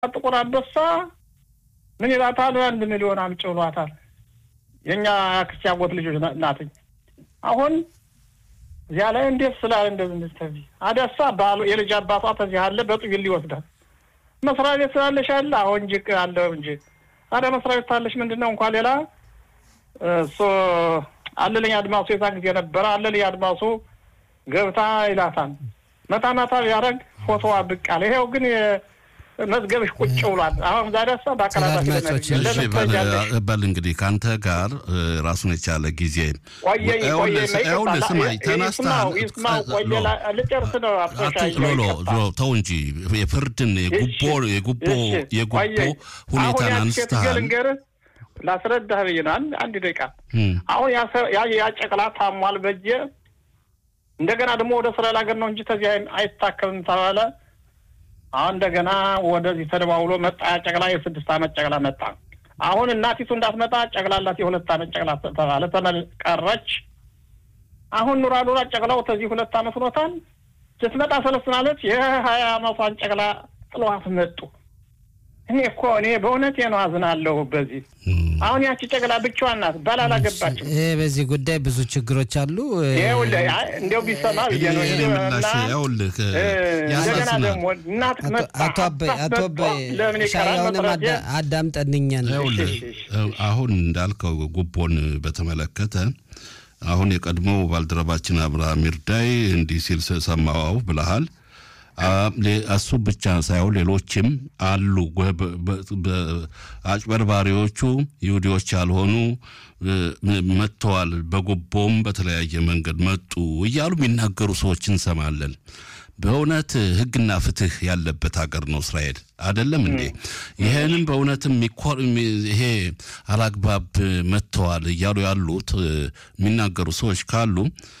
ጥቁር አንበሳ ምን ይላታል? አንድ ሚሊዮን አምጪ ብሏታል። የእኛ አክስት ያጎት ልጆች ናትኝ። አሁን እዚያ ላይ እንዴት ስላለ እንደዚህ ተዚህ አደሳ ባሉ የልጅ አባቷ ተዚህ አለ በጥይል ይወስዳል። መስሪያ ቤት ስላለሽ አለ አሁን እንጂ አለው እንጂ ታዲያ መስሪያ ቤት ታለሽ ምንድን ነው እንኳን ሌላ እሱ አለልኝ አድማሱ የዛን ጊዜ ነበረ አለልኝ አድማሱ ገብታ ይላታል። መታ መታ ቢያደርግ ፎቶዋ ብቅ አለ። ይኸው ግን መዝገብሽ ቁጭ ብሏል። አሁን ዛሬሳ በል እንግዲህ ከአንተ ጋር ራሱን የቻለ ጊዜ ቆየኝ ቆየኝ ስማኝ ተነስተሃል። ልጨርስ ነው ሎሎ ተው እንጂ የፍርድን የጉቦ የጉቦ የጉቦ ሁኔታን አንስተሃል። ላስረዳህ ብዬ ነው። አንድ ደቂቃ አሁን ያ ጨቅላ ታሟል በጀ እንደገና ደግሞ ወደ እስራኤል ሀገር ነው እንጂ ተዚህ አይታከምም ተባለ። አሁን እንደገና ወደዚህ ተደዋውሎ መጣ። ያ ጨቅላ የስድስት ዓመት ጨቅላ መጣ። አሁን እናቲቱ እንዳትመጣ ጨቅላላት የሁለት ዓመት ጨቅላ ተባለ። ተመል ቀረች። አሁን ኑራ ኑራ ጨቅላው ተዚህ ሁለት ዓመት ሆኖታል። ስትመጣ ሰለስናለች። የሀያ ዓመቷን ጨቅላ ጥለዋት መጡ። እኔ እኮ እኔ በእውነቴ ነው አዝናለሁ። በዚህ አሁን ያቺ ጨቅላ ብቻዋን ናት፣ ባል አላገባችም። ይሄ በዚህ ጉዳይ ብዙ ችግሮች አሉ። እንዲያው ቢሰማ ብዬ ነው። እንደገና ደግሞ እናት አቶ አባይ አቶ አባይ ሻያውንም አዳምጠንኛል። አሁን እንዳልከው ጉቦን በተመለከተ አሁን የቀድሞ ባልደረባችን አብርሃም ይርዳይ እንዲህ ሲል ሰማዋው ብለሃል። እሱ ብቻ ሳይሆን ሌሎችም አሉ። አጭበርባሪዎቹ ይሁዲዎች ያልሆኑ መጥተዋል፣ በጉቦም በተለያየ መንገድ መጡ እያሉ የሚናገሩ ሰዎች እንሰማለን። በእውነት ሕግና ፍትህ ያለበት ሀገር ነው እስራኤል አይደለም እንዴ? ይህንም በእውነትም ይሄ አላግባብ መጥተዋል እያሉ ያሉት የሚናገሩ ሰዎች ካሉ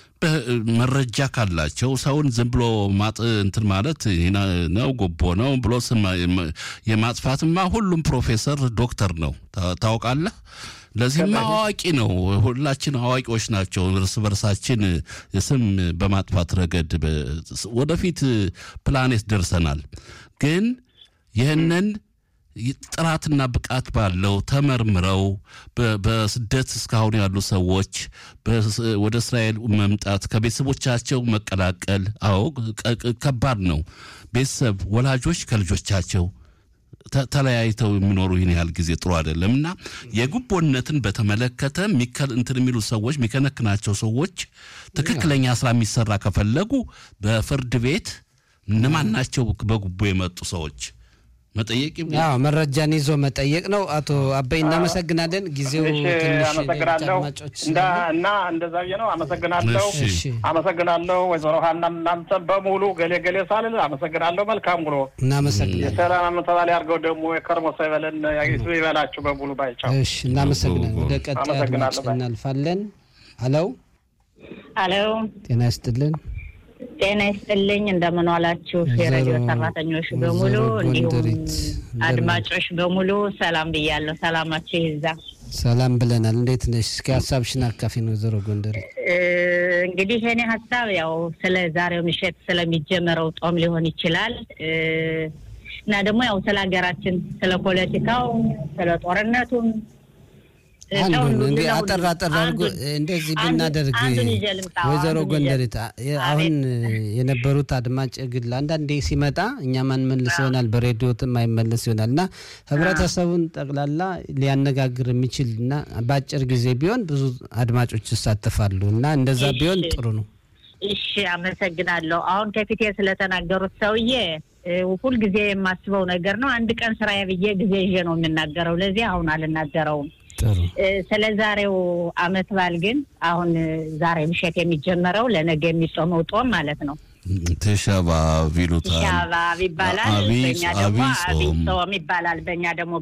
መረጃ ካላቸው ሰውን ዝም ብሎ ማጥ እንትን ማለት ነው ጉቦ ነው ብሎ ስም የማጥፋትማ ሁሉም ፕሮፌሰር ዶክተር ነው ታውቃለህ። ለዚህም አዋቂ ነው። ሁላችን አዋቂዎች ናቸው። እርስ በርሳችን ስም በማጥፋት ረገድ ወደፊት ፕላኔት ደርሰናል። ግን ይህንን ጥራትና ብቃት ባለው ተመርምረው በስደት እስካሁን ያሉ ሰዎች ወደ እስራኤል መምጣት ከቤተሰቦቻቸው መቀላቀል፣ አዎ ከባድ ነው። ቤተሰብ ወላጆች ከልጆቻቸው ተለያይተው የሚኖሩ ይህን ያህል ጊዜ ጥሩ አይደለም እና የጉቦነትን በተመለከተ እንትን የሚሉ ሰዎች የሚከነክናቸው ሰዎች ትክክለኛ ስራ የሚሰራ ከፈለጉ በፍርድ ቤት እነማን ናቸው በጉቦ የመጡ ሰዎች መጠየቅ ያው መረጃን ይዞ መጠየቅ ነው። አቶ አበይ እናመሰግናለን። ጊዜው ትንሽ አመሰግናለሁ እና እንደዛ ብዬ ነው። አመሰግናለሁ፣ አመሰግናለሁ ወይዘሮ ሀና እናንተን በሙሉ ገሌ ገሌ ሳልል አመሰግናለሁ። መልካም ውሎ። እናመሰግናለን። የሰላም አመተባል ያድርገው። ደግሞ የከርሞ ሰው ይበለን ይበላችሁ በሙሉ ባይቻው። እሺ፣ እናመሰግናለን። ወደ ቀጣይ አድማጭ እናልፋለን። አለው አለው፣ ጤና ይስጥልን። ጤና ይስጥልኝ። እንደምን ዋላችሁ የሬዲዮ ሰራተኞች በሙሉ እንዲሁም አድማጮች በሙሉ ሰላም ብያለሁ። ሰላማችሁ ይዛ ሰላም ብለናል። እንዴት ነሽ? እስኪ ሀሳብሽን አካፊ ነው ወይዘሮ ጎንደሬ። እንግዲህ የኔ ሀሳብ ያው ስለ ዛሬው ምሽት ስለሚጀመረው ጦም ሊሆን ይችላል እና ደግሞ ያው ስለ ሀገራችን፣ ስለ ፖለቲካው፣ ስለ ጦርነቱም አንዱን እንዲህ አጠር አጠር አድርጎ እንደዚህ ብናደርግ ወይዘሮ ጎንደሬት አሁን የነበሩት አድማጭ ግል አንዳንዴ ሲመጣ እኛ ማንመልስ ይሆናል፣ በሬዲዮትም አይመለስ ይሆናል እና ህብረተሰቡን ጠቅላላ ሊያነጋግር የሚችል እና በአጭር ጊዜ ቢሆን ብዙ አድማጮች ይሳተፋሉ እና እንደዛ ቢሆን ጥሩ ነው። እሺ፣ አመሰግናለሁ። አሁን ከፊቴ ስለተናገሩት ሰውዬ ሁልጊዜ የማስበው ነገር ነው። አንድ ቀን ስራዬ ብዬ ጊዜ ይዤ ነው የምናገረው። ለዚህ አሁን አልናገረውም። ስለ ዛሬው አመት በዓል ግን አሁን ዛሬ ምሽት የሚጀመረው ለነገ የሚጾመው ጦም ማለት ነው። ተሻባብ ይሉታል። ተሻባብ ይባላል። በእኛ ደግሞ አብይ ጾም ይባላል። በእኛ ደግሞ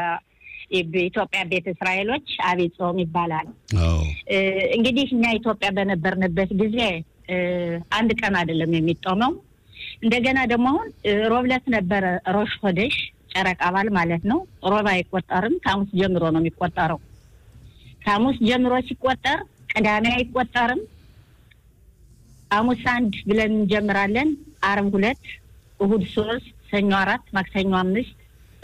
በኢትዮጵያ ቤተ እስራኤሎች አብይ ጾም ይባላል። እንግዲህ እኛ ኢትዮጵያ በነበርንበት ጊዜ አንድ ቀን አይደለም የሚጦመው። እንደገና ደግሞ አሁን ሮብለት ነበረ ሮሽ ሆደሽ ጨረቃ በዓል ማለት ነው። ሮብ አይቆጠርም። ከሐሙስ ጀምሮ ነው የሚቆጠረው። ከሐሙስ ጀምሮ ሲቆጠር ቅዳሜ አይቆጠርም። ሐሙስ አንድ ብለን እንጀምራለን። አርብ ሁለት፣ እሁድ ሶስት፣ ሰኞ አራት፣ ማክሰኞ አምስት፣